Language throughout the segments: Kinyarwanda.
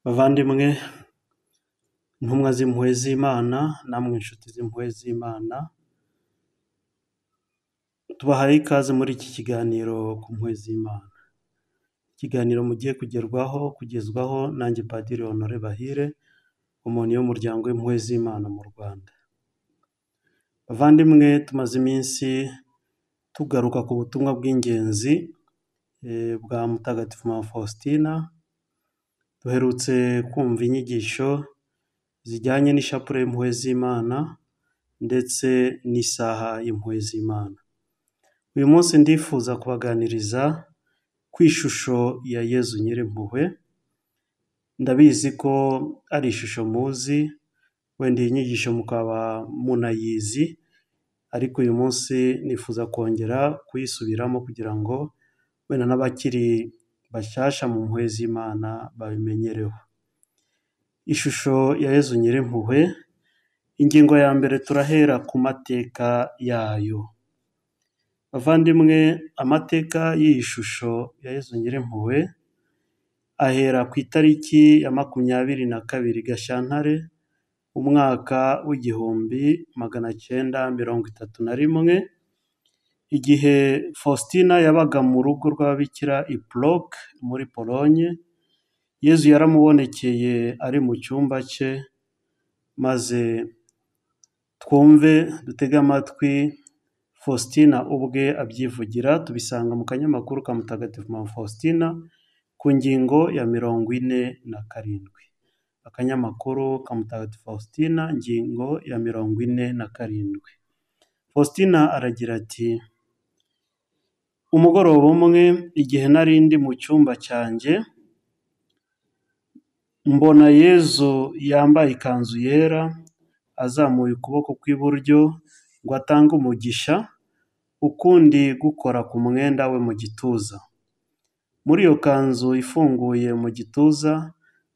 Bavandimwe, ntumwa z'impuhwe z'Imana, namwe nshuti z'impuhwe z'Imana, tubahaye ikaze muri iki kiganiro ku mpuhwe z'Imana. Ikiganiro mugiye kugerwaho, kugezwaho nanjye Padiri Honore Bahire, umuntu w'umuryango w'impuhwe z'Imana mu Rwanda. Bavandimwe, tumaze iminsi tugaruka ku butumwa bw'ingenzi bwa Mutagatifu Mama Faustina, duherutse kumva inyigisho zijyanye n'ishapule y'impuhwe z'Imana ndetse n'isaha y'impuhwe z'Imana. Uyu munsi ndifuza kubaganiriza ku ishusho ya Yezu Nyirimpuhwe, ndabizi ko ari ishusho muzi, wenda iyi nyigisho mukaba munayizi, ariko uyu munsi nifuza kongera kuyisubiramo kugira ngo wenda n'abakiri bashyashya mu mpuhwe z'Imana babimenyereho. Ishusho ya Yezu Nyirimpuhwe, ingingo ya mbere turahera ku mateka yayo. Bavandimwe, amateka y'iyi shusho ya Yezu Nyirimpuhwe, ahera ku itariki ya makumyabiri na kabiri Gashyantare, umwaka w'igihumbi magana cyenda mirongo itatu na rimwe, igihe Faustina yabaga mu rugo rw'ababikira i Polock muri Polonye, Yezu yaramubonekeye ari mu cyumba cye, maze twumve, dutege amatwi Faustina ubwe abyivugira, tubisanga mu kanyamakuru ka Mutagatifu Mama Faustina, ku ngingo ya mirongo ine na karindwi. Akanyamakuru ka Mutagatifu Faustina, ingingo ya mirongo ine na karindwi. Faustina aragira ati: "Umugoroba umwe, igihe nari ndi mu cyumba cyanjye, mbona Yezu yambaye ikanzu yera, azamuye ukuboko kw'iburyo ngo atange umugisha, ukundi gukora ku mwenda we mu gituza. Muri iyo kanzu ifunguye mu gituza,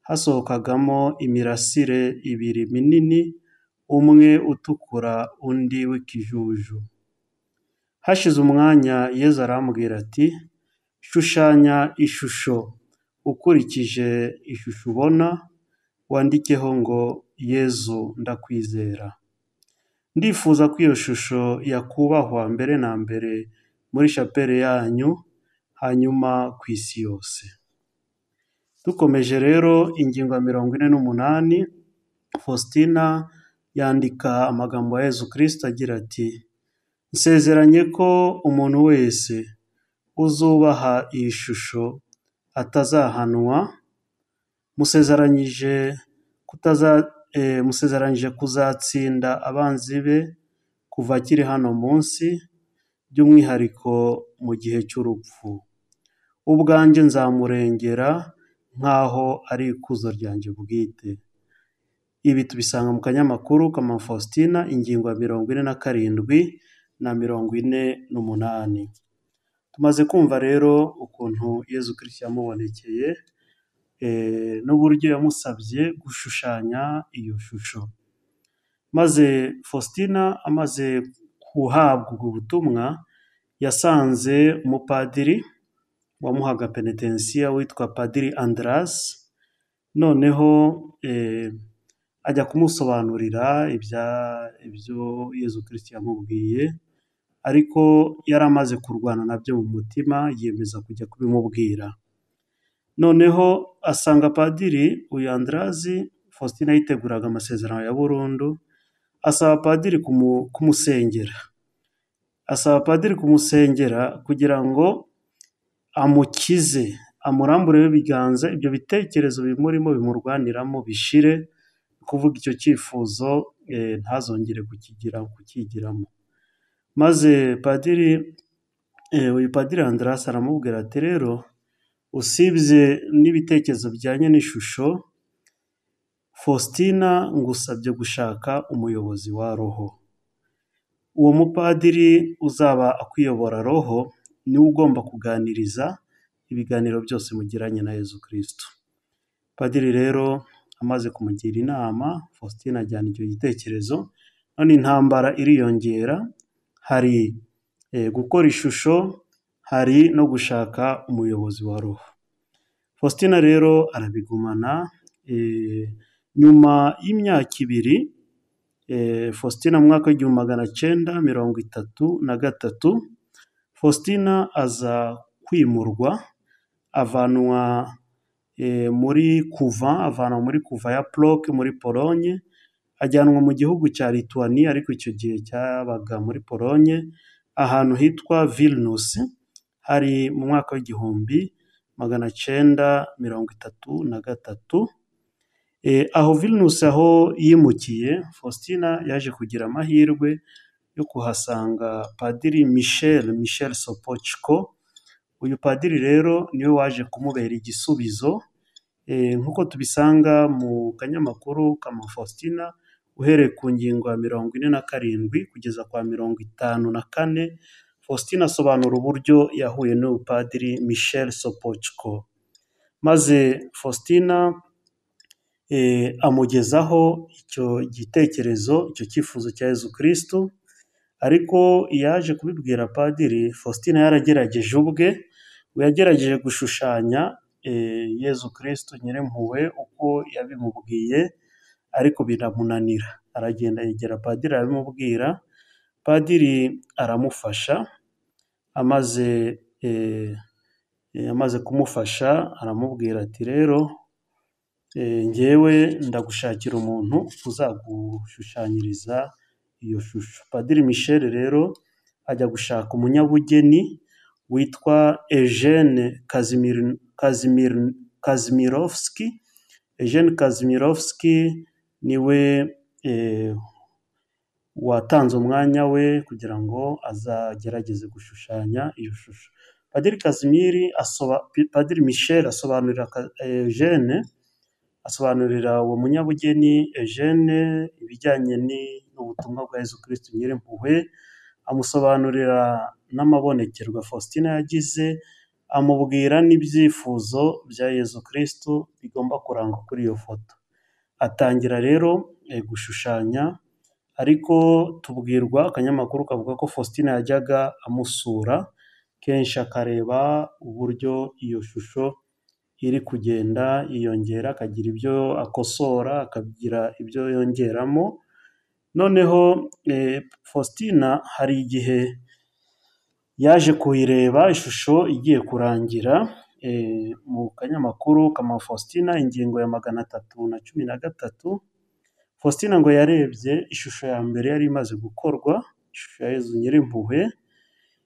hasohokagamo imirasire ibiri minini, umwe utukura, undi w'ikijuju. Hashize umwanya Yezu arambwira ati: "Shushanya ishusho ukurikije ishusho ubona, wandikeho ngo Yezu ndakwizera." Ndifuza ko iyo shusho yakubahwa mbere na mbere muri shapeli yanyu, hanyuma ku isi yose. Dukomeje rero ingingo ya mirongo ine n'umunani, Faustina yandika amagambo ya Yezu Kristo agira ati: "Nsezeranye ko umuntu wese uzubaha iyi shusho atazahanwa, musezeranyije kutaza musezeranyije kuzatsinda abanzi be kuva akiri hano munsi, by'umwihariko mu gihe cy'urupfu. Ubwanjye nzamurengera nk'aho ari ikuzo ryanjye bwite." Ibi tubisanga mu kanyamakuru ka Mama Faustina, ingingo ya mirongo ine na karindwi na mirongo ine n'umunani. Tumaze kumva rero ukuntu Yezu Kristo yamubonekeye, n'uburyo yamusabye gushushanya iyo shusho. Maze Faustina amaze guhabwa ubwo butumwa, yasanze umupadiri wamuhaga penetensiya witwa Padiri Andras, noneho ajya kumusobanurira ibyo Yezu Kristo yamubwiye, ariko yari amaze kurwana nabyo mu mutima, yiyemeza kujya kubimubwira. Noneho asanga Padiri uyu Andras, Faustina yiteguraga amasezerano ya burundu, asaba Padiri kumusengera. Asaba Padiri kumusengera kugira ngo amukize, amurambureho ibiganza, ibyo bitekerezo bimurimo bimurwaniramo bishire, ni ukuvuga icyo cyifuzo ntazongere kukigiramo. Maze Padiri, uyu Padiri Andras aramubwira ati: "Rero usibye n'ibitekerezo bijyanye n'ishusho, Faustina ngusabye gushaka umuyobozi wa roho. Uwo mupadiri uzaba akuyobora roho, niwe ugomba kuganiriza ibiganiro byose mugiranye na Yezu Kristo." Padiri rero amaze kumugira inama, Faustina ajyana icyo gitekerezo, none intambara iriyongera, hari gukora ishusho, hari no gushaka umuyobozi wa roho. Faustina rero arabigumana, nyuma y'imyaka ibiri Faustina mu mwaka w'igihumbi magana cyenda mirongo itatu na gatatu Faustina aza kwimurwa avanwa muri kuva avanwa muri kuva ya poroke muri Polonye ajyanwa mu gihugu cya Lituwaniya ariko icyo gihe cyabaga muri Polonye ahantu hitwa Vilinusi hari mu mwaka w'igihumbi magana cyenda mirongo itatu na gatatu aho Vilinusi aho yimukiye Faustina yaje kugira amahirwe yo kuhasanga padiri Michel Michel Sopochko uyu padiri rero niwe waje kumubera igisubizo nk'uko tubisanga mu kanyamakuru ka Faustina uhereye ku ngingo ya mirongo ine na karindwi kugeza kwa mirongo itanu na kane Faustina asobanura uburyo yahuye n'uyu padiri Michel Sopochko maze Faustina amugezaho icyo gitekerezo icyo cyifuzo cya Yezu Kristu ariko yaje kubibwira padiri Faustina yaragerageje ubwe yagerageje gushushanya Yezu Kristu Nyir'impuhwe uko yabimubwiye ariko biramunanira aragenda yegera padiri arabimubwira padiri aramufasha amaze amaze kumufasha aramubwira ati rero njyewe ndagushakira umuntu uzagushushanyiriza iyo shusho padiri Michel rero ajya gushaka umunyabugeni witwa Eugene Kazimirovski Eugene Kazimirovski niwe watanze umwanya we kugira ngo azagerageze gushushanya iyo shusho padiri Kazimiri padiri Michel asobanurira Eugene asobanurira uwo munyabugeni Eugene ibijyanye n'ubutumwa bwa Yezu Kristu Nyir'impuhwe amusobanurira n'amabonekerwa Faustina yagize amubwira n'ibyifuzo bya Yezu Kristu bigomba kurangwa kuri iyo foto atangira rero gushushanya ariko tubwirwa akanyamakuru kavuga ko Faustina yajyaga amusura kenshi akareba uburyo iyo shusho iri kugenda yiyongera akagira ibyo akosora akagira ibyo yongeramo noneho Faustina hari igihe yaje kuyireba ishusho igiye kurangira mu kanyamakuru ka Faustina ingingo ya magana atatu na cumi na gatatu Faustina ngo yarebye ishusho ya mbere yari imaze gukorwa ishusho ya Yezu Nyir'impuhwe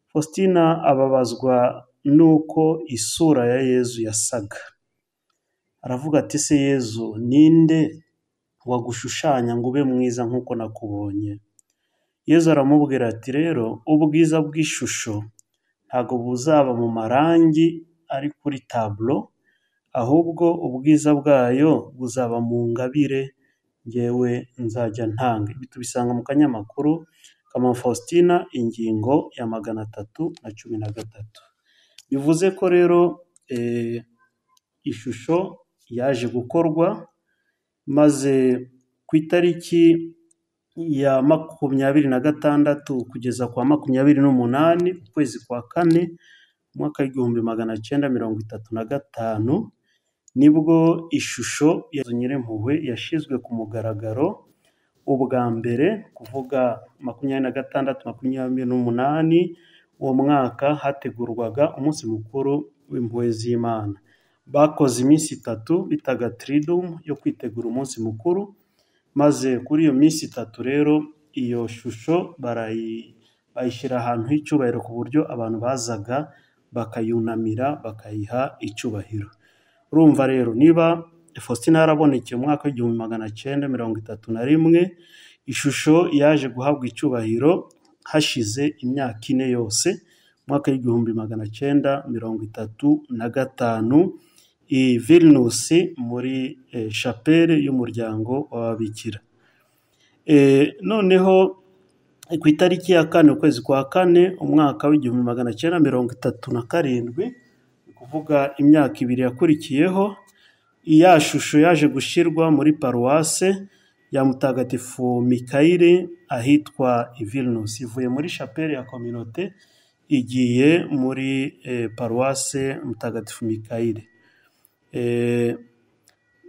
Faustina ababazwa n'uko isura ya Yezu yasaga aravuga ati se Yezu ninde wagushushanya ngo ube mwiza nk'uko nakubonye Yezu aramubwira ati rero ubwiza bw'ishusho ntabwo buzaba mu marangi ari kuri taburo ahubwo ubwiza bwayo buzaba mu ngabire ngewe nzajya ntanga ibi tubisanga mu kanyamakuru ka Faustina ingingo ya magana atatu na cumi na gatatu bivuze ko rero ishusho yaje gukorwa maze ku itariki ya makumyabiri na gatandatu kugeza kwa makumyabiri n'umunani ukwezi kwa kane umwaka w'igihumbi magana cyenda mirongo itatu na gatanu nibwo ishusho ya Yezu Nyir'impuhwe yashyizwe ku mugaragaro ubwa mbere kuvuga makumyabiri na gatandatu makumyabiri n'umunani uwo mwaka hategurwaga umunsi mukuru w'impuhwe z'Imana bakoze iminsi itatu bitaga tiridumu yo kwitegura umunsi mukuru maze kuri iyo minsi itatu rero iyo shusho bayishyira ahantu h'icyubahiro ku buryo abantu bazaga bakayunamira bakayiha icyubahiro urumva rero niba Faustina yarabonekeye umwaka w'igihumbi magana cyenda mirongo itatu na rimwe ishusho yaje guhabwa icyubahiro hashize imyaka ine yose umwaka w'igihumbi magana cyenda mirongo itatu na gatanu i Vilniusi muri shapere y'umuryango w'ababikira noneho ku itariki ya kane ukwezi kwa kane umwaka w'igihumbi magana cyenda mirongo itatu na karindwi ni ukuvuga imyaka ibiri yakurikiyeho ya shusho yaje gushyirwa muri paruwase ya mutagatifu mikayire ahitwa Vilnius ivuye muri shapeli ya kominote igiye muri paruwase mutagatifu mikayire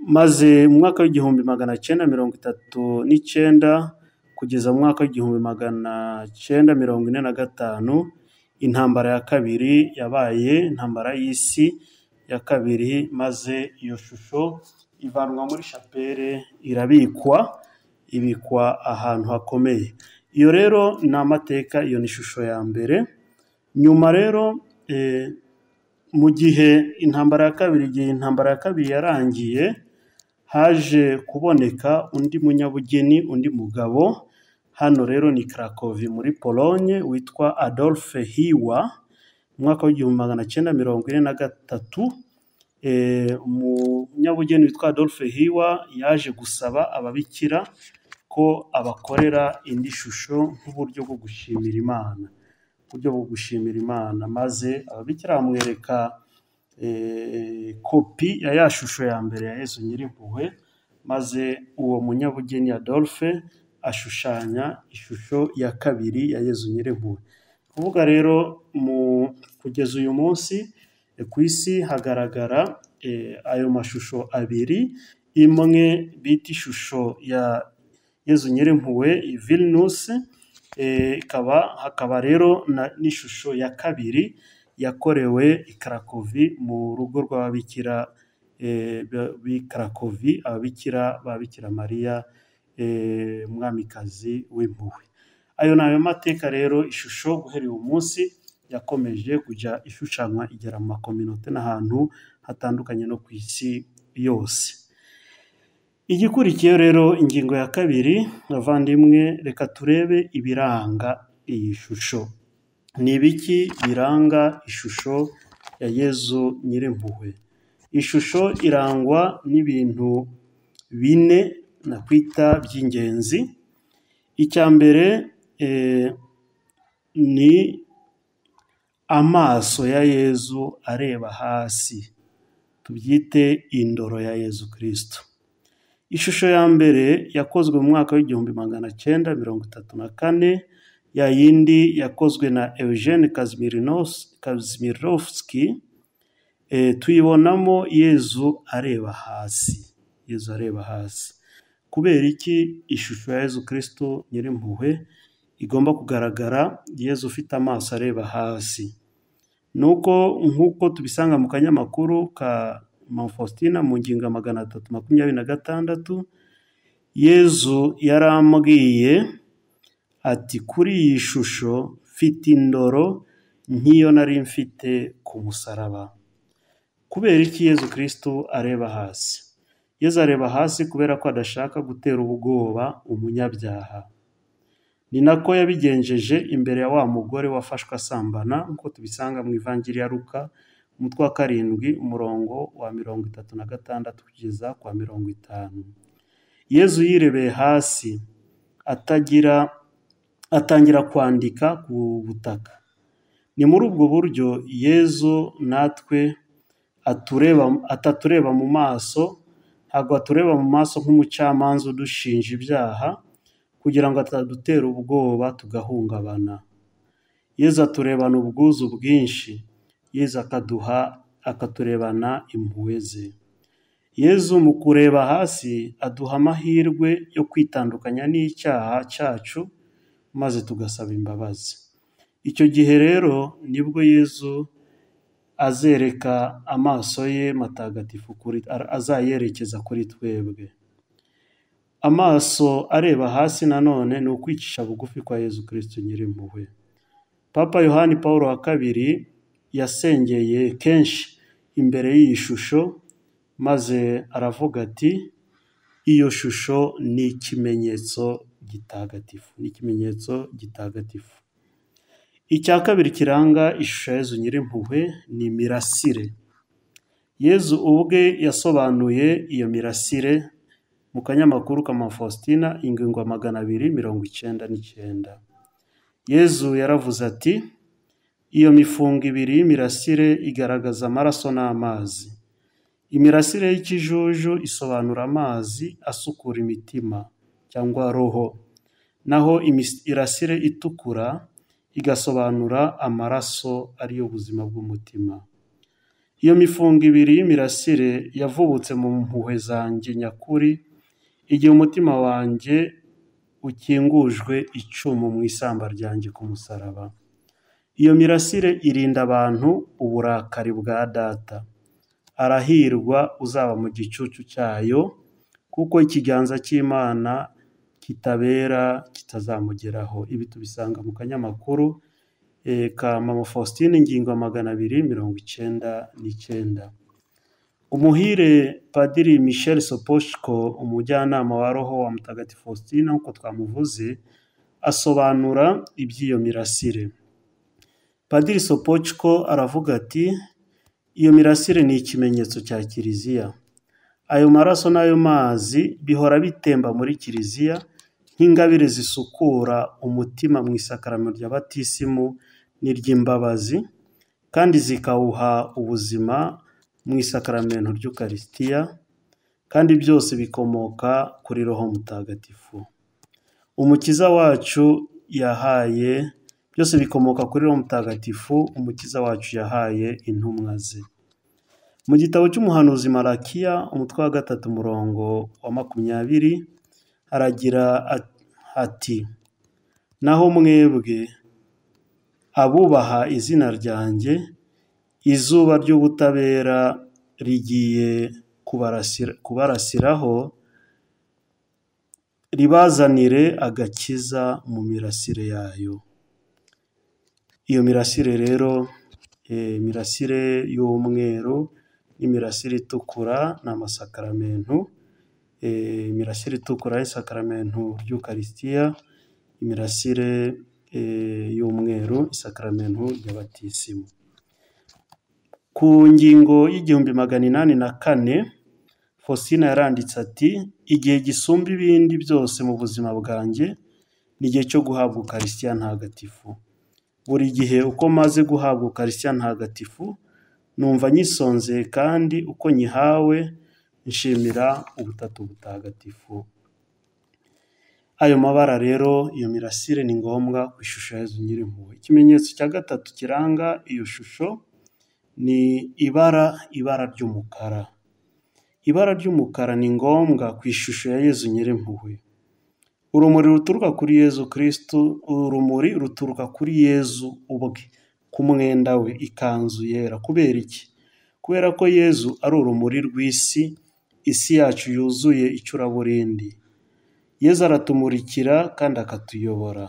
maze mu mwaka w'igihumbi magana cyenda mirongo itatu n'icyenda kugeza mu mwaka w'igihumbi magana cyenda mirongo ine na gatanu, intambara ya kabiri yabaye intambara y'isi ya kabiri, maze iyo shusho ivanwa muri shapere irabikwa, ibikwa ahantu hakomeye. Iyo rero ni amateka, iyo ni ishusho ya mbere, nyuma rero mu gihe intambara ya kabiri igihe intambara ya kabiri yarangiye, haje kuboneka undi munyabugeni, undi mugabo, hano rero ni Karakovi muri Polonye witwa Adolphe Hiwa, mu mwaka w'igihumbi magana cyenda mirongo ine na gatatu, umunyabugeni witwa Adolphe Hiwa yaje gusaba ababikira ko abakorera indi shusho nk'uburyo bwo gushimira Imana, uburyo bwo gushimira Imana, maze ababikira bamwereka kopi ya ya shusho ya mbere ya Yezu Nyirimpuhwe, maze uwo munyabugeni Adolphe ashushanya ishusho ya kabiri ya Yezu Nyirimpuhwe. Ni ukuvuga rero kugeza uyu munsi ku isi hagaragara ayo mashusho abiri, imwe bita ishusho ya Yezu Nyirimpuhwe Vilnus, hakaba rero n'ishusho ya kabiri yakorewe i Karakovi mu rugo rw'ababikira b'i Karakovi, ababikira ba Bikira Mariya Mwamikazi w'Impuhwe. Ayo ni ayo mateka rero, ishusho guhera uyu munsi yakomeje kujya ishushanywa igera mu makominote n'ahantu hatandukanye no ku isi yose. Igikurikiyeho rero ingingo ya kabiri, bavandimwe reka turebe ibiranga iyi shusho. Ni ibiki biranga ishusho ya Yezu Nyirimpuhwe? Ishusho irangwa n'ibintu bine nakwita by'ingenzi, icya mbere ni amaso ya Yezu areba hasi, tubyite indoro ya Yezu Kristo. Ishusho ya mbere yakozwe mu mwaka w'igihumbi magana cyenda mirongo itatu na kane, ya yindi yakozwe na Eugene Kazimirovski, tuyibonamo Yezu areba hasi, Yezu areba hasi. Kubera iki ishusho ya Yezu Kristo Nyirimpuhwe igomba kugaragara Yezu ufite amaso areba hasi? Ni uko nk'uko tubisanga mu kanyamakuru ka Mama Faustina mu ngingo ya magana atatu makumyabiri na gatandatu, Yezu yarambwiye ati kuri iyi shusho mfite indoro nk'iyo nari mfite ku musaraba. Kubera iki Yezu Kristo areba hasi? Yezu areba hasi kubera ko adashaka gutera ubwoba umunyabyaha. Ni nako yabigenjeje imbere ya wa mugore wafashwe asambana nk'uko tubisanga mu Ivanjiri ya Luka, umutwe wa karindwi umurongo wa mirongo itatu na gatandatu kugeza ku wa mirongo itanu. Yezu yirebeye hasi atagira atangira kwandika ku butaka. Ni muri ubwo buryo Yezu natwe atureba atatureba mu maso, ntabwo atureba mu maso nk'umucamanza udushinja ibyaha kugira ngo atadutera ubwoba tugahungabana. Yezu aturebana ubwuzu bwinshi, Yezu akaduha akaturebana impuhwe ze. Yezu mu kureba hasi aduha amahirwe yo kwitandukanya n'icyaha cyacu maze tugasaba imbabazi. Icyo gihe rero nibwo Yezu azereka amaso ye matagatifu kuri azayerekeza kuri twebwe. Amaso areba hasi nanone ni ukwicisha bugufi kwa Yezu Kristo Nyirimpuhwe. Papa Yohani Pawulo wa kabiri yasengeye kenshi imbere y'iyi shusho maze aravuga ati iyo shusho ni ikimenyetso gitagatifu, ni ikimenyetso gitagatifu. Icya kabiri kiranga ishusho ya Yezu Nyirimpuhwe ni imirasire. Yezu ubwe yasobanuye iyo mirasire mu kanyamakuru ka Mama Faustina ingingo ya magana abiri mirongo icyenda n'icyenda. Yezu yaravuze ati iyo mifungo ibiri y'imirasire igaragaza amaraso n'amazi. Imirasire y'ikijuju isobanura amazi asukura imitima cyangwa roho, naho imirasire itukura igasobanura amaraso ariyo ubuzima bw'umutima. iyo mifungo ibiri y'imirasire yavubutse mu mpuhwe zanjye nyakuri igihe umutima wanjye ukingujwe icumu mu isamba ryanjye ku musaraba iyo mirasire irinda abantu uburakari bwa data arahirwa uzaba mu gicucu cyayo kuko ikiganza cy'imana kitabera kitazamugeraho ibi tubisanga mu kanyamakuru eh, ka mama faustin ingingo ya magana abiri mirongo icyenda n'icyenda umuhire padiri michel soposhko umujyanama wa roho wa mutagatifu faustin nk'uko twamuvuze asobanura iby'iyo mirasire padiri sopochko aravuga ati iyo mirasire ni ikimenyetso cya kiliziya ayo maraso n'ayo mazi bihora bitemba muri kiliziya nk'ingabire zisukura umutima mu isakaramo rya batisimu n'iry'imbabazi kandi zikawuha ubuzima mu isakaramento ry'ukarisitiya kandi byose bikomoka kuri roho mutagatifu umukiza wacu yahaye byose bikomoka kuri roho mutagatifu umukiza wacu yahaye intumwa ze mu gitabo cy'umuhanuzi marakiya umutwe wa gatatu umurongo wa makumyabiri haragira ati naho mwebwe abubaha izina ryanjye izuba ry'ubutabera rigiye kubarasira- kubarasiraho ribazanire agakiza mu mirasire yayo iyo mirasire rero eh, imirasire y'umweru n'imirasire itukura ni amasakaramentu eh, imirasire itukura isakaramentu ry'ukarisitiya imirasire eh, y'umweru isakaramentu ry'abatisimu ku ngingo y'igihumbi magana inani na kane Faustina yaranditse ati igihe gisumba ibindi byose mu buzima bwanjye ni igihe cyo guhabwa ukarisitiya ntagatifu buri gihe uko maze guhabwa ukarisitiya ntagatifu numva nyisonzeye kandi uko nyihawe nshimira ubutatu butagatifu ayo mabara rero iyo mirasire ni ngombwa ku ishusho ya Yezu nyirimpuhwe ikimenyetso cya gatatu kiranga iyo shusho ni ibara ibara ry'umukara ibara ry'umukara ni ngombwa ku ishusho ya Yezu nyirimpuhwe urumuri ruturuka kuri Yezu kirisitu urumuri ruturuka kuri Yezu ubwe ku mwenda we ikanzu yera kubera iki kubera ko Yezu ari urumuri rw'isi isi yacu yuzuye icuraburindi Yezu aratumurikira kandi akatuyobora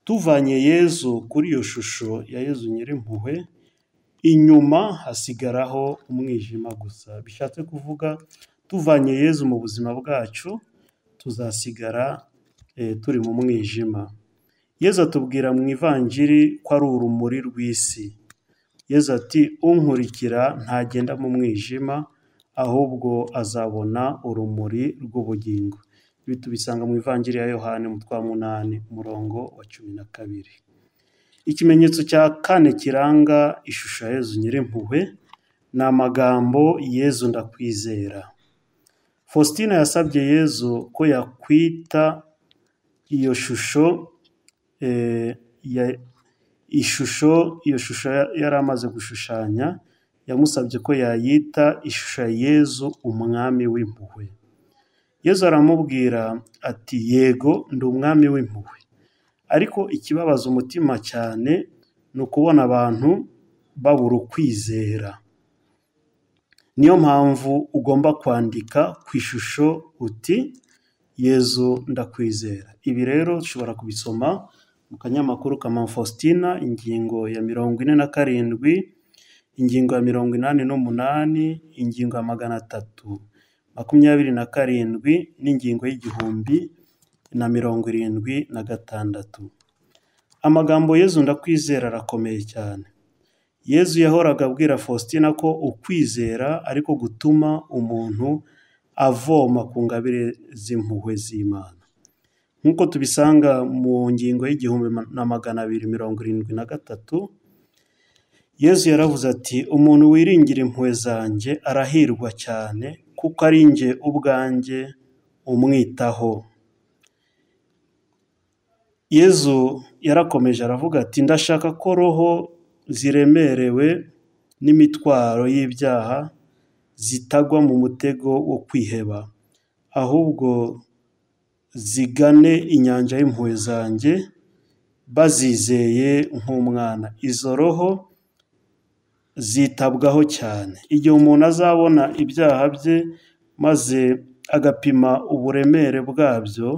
tuvanye Yezu kuri iyo shusho ya Yezu nyirimpuhwe inyuma hasigaraho umwijima gusa bishatse kuvuga tuvanye Yezu mu buzima bwacu tuzasigara eh, turi mu mwijima yezu atubwira mu ivanjiri ko ari urumuri rw'isi yezu ati unkurikira ntagenda mu mwijima ahubwo azabona urumuri rw'ubugingo ibi tubisanga mu ivanjiri ya yohani umutwe wa munani umurongo wa cumi na kabiri ikimenyetso cya kane kiranga ishusho ya yezu nyirimpuhwe ni amagambo yezu ndakwizera faustina yasabye yezu ko yakwita iyo shusho eh, ya- ishusho iyo shusho ya- yari amaze gushushanya yamusabye ko yayita ishusho ya yezu umwami w'impuhwe yezu aramubwira ati yego ndi umwami w'impuhwe ariko ikibabaza umutima cyane ni ukubona abantu babura ukwizera niyo mpamvu ugomba kwandika ku ishusho uti yezu ndakwizera ibi rero ushobora kubisoma mu kanyamakuru ka mama faustina ingingo ya mirongo ine na karindwi ingingo ya mirongo inani n'umunani ingingo ya magana atatu makumyabiri na karindwi n'ingingo y'igihumbi na mirongo irindwi na gatandatu amagambo yezu ndakwizera arakomeye cyane yezu yahoraga abwira faustina ko ukwizera ariko gutuma umuntu avoma ku ngabire z'impuhwe z'imana nk'uko tubisanga mu ngingo y'igihumbi ma- na magana abiri mirongo irindwi na gatatu yezu yaravuze ati umuntu wiringira impuhwe zanjye arahirwa cyane kuko ari njye ubwanjye umwitaho yezu yarakomeje aravuga ati ndashaka ko roho ziremerewe n'imitwaro y'ibyaha zitagwa mu mutego wo kwiheba, ahubwo zigane inyanja y'impuhwe zanjye bazizeye nk'umwana. Izo roho zitabwaho cyane. Igihe umuntu azabona ibyaha bye maze agapima uburemere bwabyo,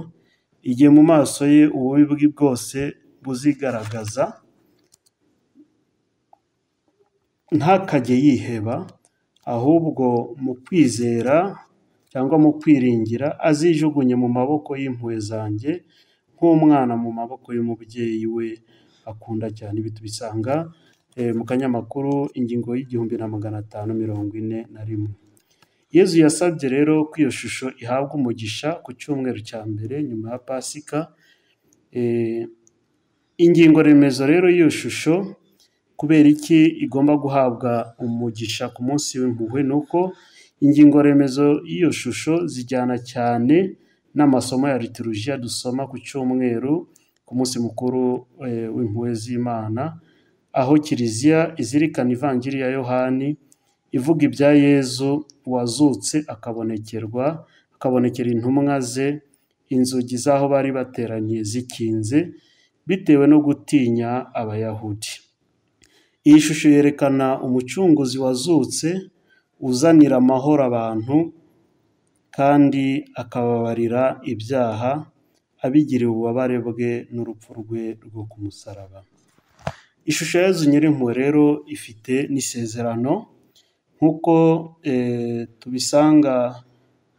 igihe mu maso ye ububi bwe bwose buzigaragaza, ntakajye yiheba, ahubwo mu kwizera cyangwa mu kwiringira azijugunye mu maboko y'impuhwe zanjye nk'umwana mu maboko y'umubyeyi we akunda cyane. Ibi tubisanga mu kanyamakuru ingingo y'igihumbi na magana atanu mirongo ine na rimwe. Yezu yasabye rero ko iyo shusho ihabwa umugisha ku cyumweru cya mbere nyuma ya Pasika, ingingo remezo rero y'iyo shusho kubera iki igomba guhabwa umugisha ku munsi w'impuhwe, ni uko ingingo remezo y'iyo shusho zijyana cyane n'amasomo ya liturujiya dusoma ku cyumweru ku munsi mukuru w'impuhwe z'Imana, aho kiliziya izirikana ivanjiri ya Yohani ivuga ibya Yezu wazutse akabonekerwa, akabonekera intumwa ze, inzugi z'aho bari bateraniye zikinze bitewe no gutinya Abayahudi. Iyi shusho yerekana umucunguzi wazutse uzanira amahoro abantu kandi akababarira ibyaha, abigiriye ububabare bwe n'urupfu rwe rwo ku musaraba. Ishusho ya Yezu Nyirimpuhwe rero ifite n'isezerano nk'uko tubisanga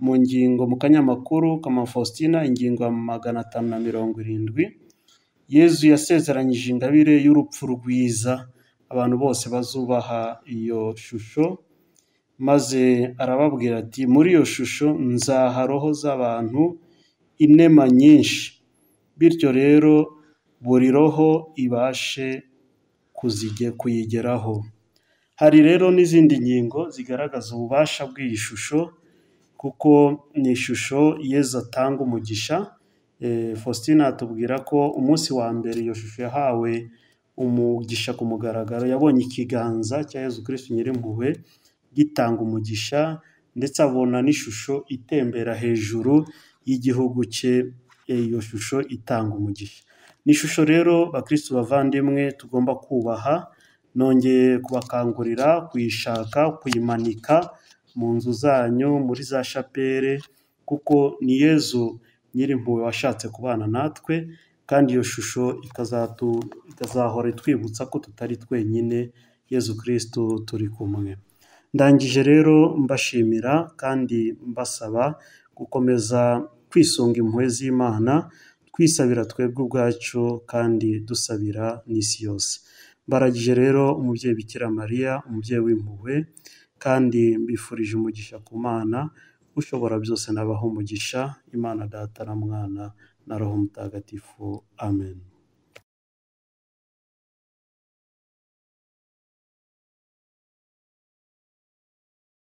mu ngingo mu kanyamakuru k'amafaustina ingingo ya magana atanu na mirongo irindwi, Yezu yasezeranyije ingabire y'urupfu rwiza abantu bose bazubaha iyo shusho, maze arababwira ati muri iyo shusho nzaha roho z'abantu inema nyinshi, bityo rero buri roho ibashe kuyigeraho. Hari rero n'izindi ngingo zigaragaza ububasha bw'iyi shusho kuko ni ishusho Yezu atanga umugisha, Faustina atubwira ko umunsi wa mbere iyo shusho yahawe umugisha ku mugaragaro, yabonye ikiganza cya Yezu Kristu Nyirimpuhwe gitanga umugisha ndetse abona n'ishusho itembera hejuru y'igihugu cye, iyo shusho itanga umugisha. Ni ishusho rero bakristu bavandimwe tugomba kubaha, nongeye kubakangurira kuyishaka, kuyimanika mu nzu zanyu, muri za shapere kuko ni Yezu Nyirimpuhwe washatse kubana natwe kandi iyo shusho ikazahora itwibutsa ko tutari twenyine, Yezu Kristu turi kumwe. Ndangije rero mbashimira kandi mbasaba gukomeza kwisunga impuhwe z'Imana, twisabira twebwe ubwacu kandi dusabira n'isi yose. Mbaragije rero umubyeyi Bikira Mariya, umubyeyi w'impuhwe kandi mbifurije umugisha ku Mana, ushobora byose nabaha umugisha, Imana Data na Mwana na Roho Mutagatifu. Amen.